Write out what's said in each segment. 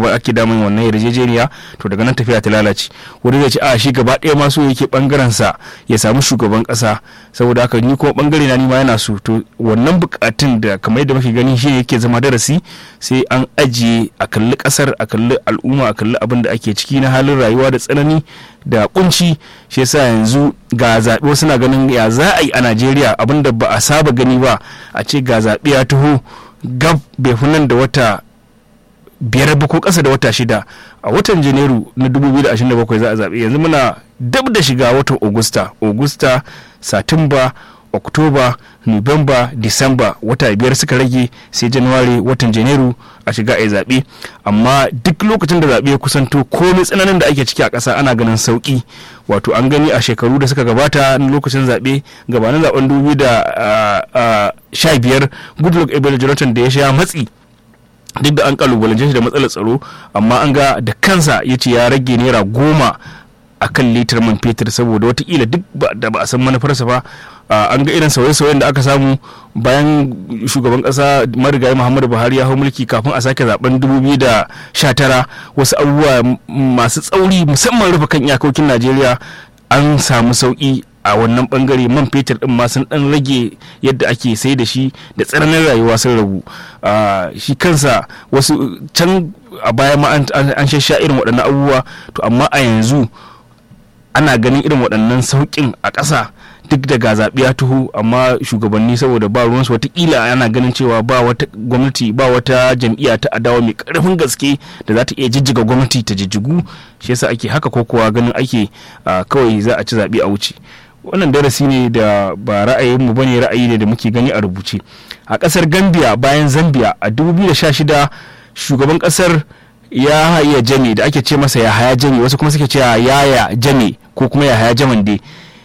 ba ake damun wannan yarjejeniya to daga nan tafiya ta lalace wani zai ce a shi gaba ɗaya ma so yake bangaren sa ya samu shugaban ƙasa saboda haka ni kuma bangare na ni ma yana so to wannan bukatun da kamar yadda muke gani shi yake zama darasi sai an ajiye a kalli ƙasar a kalli al'umma a kalli abin da ake ciki na halin rayuwa da tsanani da kunci shi yasa yanzu ga zaɓe wasu na ganin ya za a yi a najeriya abin da ba a saba gani ba a ce ga zaɓe ya taho gab bai fi nan da wata biyar ba ko ƙasa da wata shida a watan janairu na 2027 za a zaɓe yanzu muna dab da shiga watan augusta augusta satumba oktoba nuwamba disamba wata biyar suka rage sai januwari watan janairu a shiga a zaɓe amma duk lokacin da zaɓe ya kusanto komai tsananin da ake ciki a ƙasa ana ganin sauƙi wato an gani a shekaru da suka gabata na lokacin zaɓe gabanin zaɓen dubu da sha biyar goodluck ebele jonathan da ya sha matsi duk da an kalubalance shi da matsalar tsaro amma an ga da kansa ya ce ya rage naira goma a kan litar man fetur saboda watakila duk da ba a san manufarsa ba an ga irin sauye-sauyen da aka samu bayan shugaban kasa marigayi muhammadu buhari ya hau mulki kafin a sake zaben 2019 wasu abubuwa masu tsauri musamman rufe kan iyakokin najeriya an samu sauki a wannan bangare man fetur din ma sun dan rage yadda ake sai da shi da tsananin rayuwa sun ragu shi kansa wasu can a baya ma an shasha irin waɗannan abubuwa to amma a yanzu ana ganin irin waɗannan sauƙin a ƙasa duk da ga zaɓe ya tuhu amma shugabanni saboda ba ruwansu watakila ana ganin cewa ba wata gwamnati ba wata jam'iyya ta adawa mai ƙarfin gaske da za ta iya jijjiga gwamnati ta jijjigu shi yasa ake haka ko kowa ganin ake kawai za a ci zaɓe a wuce wannan darasi ne da ba ra'ayinmu bane ra'ayi ne da muke gani a rubuce a ƙasar gambia bayan zambia a 2016 shugaban ƙasar ya haya jame da ake ce masa ya haya jame wasu kuma suke cewa yaya jame ko kuma ya haya jaman dai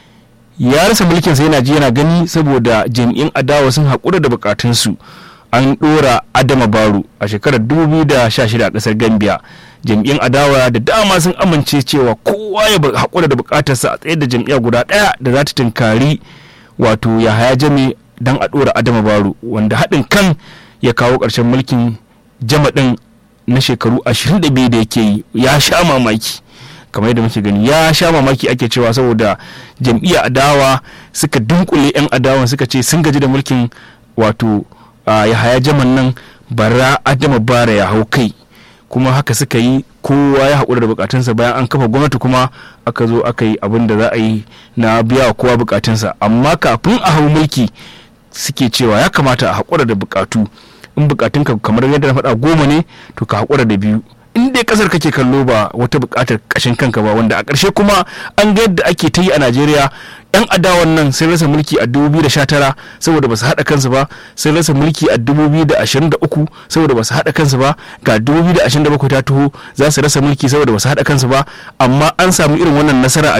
ya rasa mulkin sa yana ji yana gani saboda jami'in adawa sun haƙura da bukatunsu an ɗora adama baro a shekarar 2016 a ƙasar gambia jam'iyyar adawa da dama sun amince cewa kowa ya haƙura da bukatarsa a tsaye da jam'iyya guda ɗaya da za ta tunkari wato ya haya jame don a ɗora adama baro wanda haɗin kan ya kawo ƙarshen mulkin jama ɗin na shekaru 22 da yake yi ya sha mamaki kamar yadda muke gani ya sha mamaki ake cewa saboda jam'iyya adawa suka dunkule 'yan adawan suka ce sun gaji da mulkin wato ya haya jaman nan bara adama bara ya hau kai kuma haka suka yi kowa ya haƙura da bukatunsa bayan an kafa gwamnati kuma aka zo aka yi abin da za a yi na biya wa kowa bukatunsa amma kafin a hau mulki suke cewa ya kamata a haƙura da bukatu in bukatunka kamar yadda na faɗa goma ne to ka haƙura da biyu in dai kasar kake kallo ba wata buƙatar ƙashin kanka ba wanda a ƙarshe kuma an ga yadda ake ta yi a najeriya yan adawan nan sun rasa mulki a 2019 saboda ba su haɗa kansu ba sun rasa mulki a 2023 saboda ba su haɗa kansu ba ga 2027 ta taho za su rasa mulki saboda ba su haɗa kansu ba amma an samu irin wannan nasara a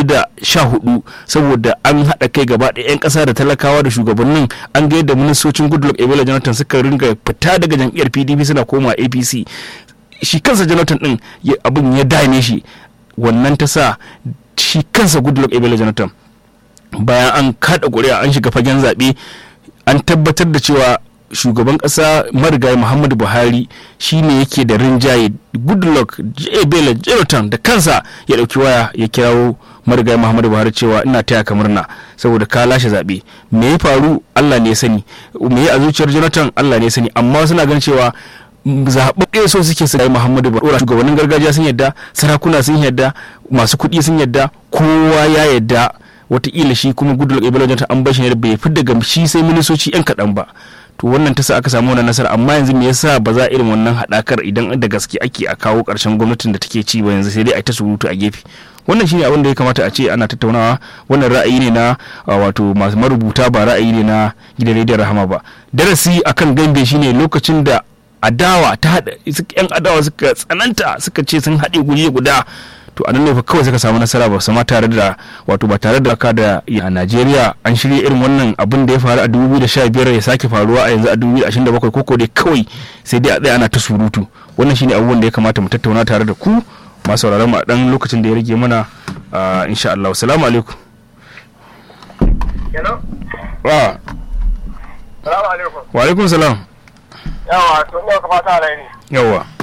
2014 saboda an haɗa kai gaba ɗaya 'yan ƙasa da talakawa da shugabannin an ga yadda ministocin goodluck ebola jonathan suka ringa fita daga jam'iyyar pdp suna koma apc shi kansa jonathan din abin ya dame shi wannan ta sa shi kansa goodluck ebele jonathan bayan an kada ƙuri'a an shiga fagen zaɓe an tabbatar da cewa shugaban ƙasa marigayi muhammadu buhari shine yake da rinjaye goodluck ebele jonathan da kansa ya ɗauki waya ya kirawo marigayi muhammadu buhari cewa ina taya ka murna saboda ka lashe zaɓe me ya faru allah ne ya sani me ya a zuciyar jonathan allah ne ya sani amma suna ganin cewa zaɓaɓɓe so suke su muhammadu buhari shugabannin gargajiya sun yadda sarakuna sun yadda masu kuɗi sun yadda kowa ya yadda wataƙila shi kuma goodluck ebele jonathan an bashi ne bai fi daga shi sai ministoci yan kaɗan ba to wannan ta sa aka samu wannan nasara amma yanzu me yasa ba za irin wannan haɗakar idan da gaske ake a kawo ƙarshen gwamnatin da take ci ba yanzu sai dai a ta surutu a gefe wannan shine abin da ya kamata a ce ana tattaunawa wannan ra'ayi ne na wato masu marubuta ba ra'ayi ne na gidan rediyon rahama ba darasi akan gambe shine lokacin da adawa ta haɗa yan adawa suka tsananta suka ce sun haɗe guri guda to anan ne fa kawai suka samu nasara ba sama tare da wato ba tare da ka da a Najeriya an shirya irin wannan abin da ya faru a 2015 ya sake faruwa a yanzu a 2027 koko dai kawai sai dai a tsaya ana ta surutu wannan shine abubuwan da ya kamata mu tattauna tare da ku masu sauraron mu a dan lokacin da ya rage mana insha Allah assalamu alaikum wa Salamu alaikum. wa alaikum salam Yawa, to ne ka fata alheri. yawa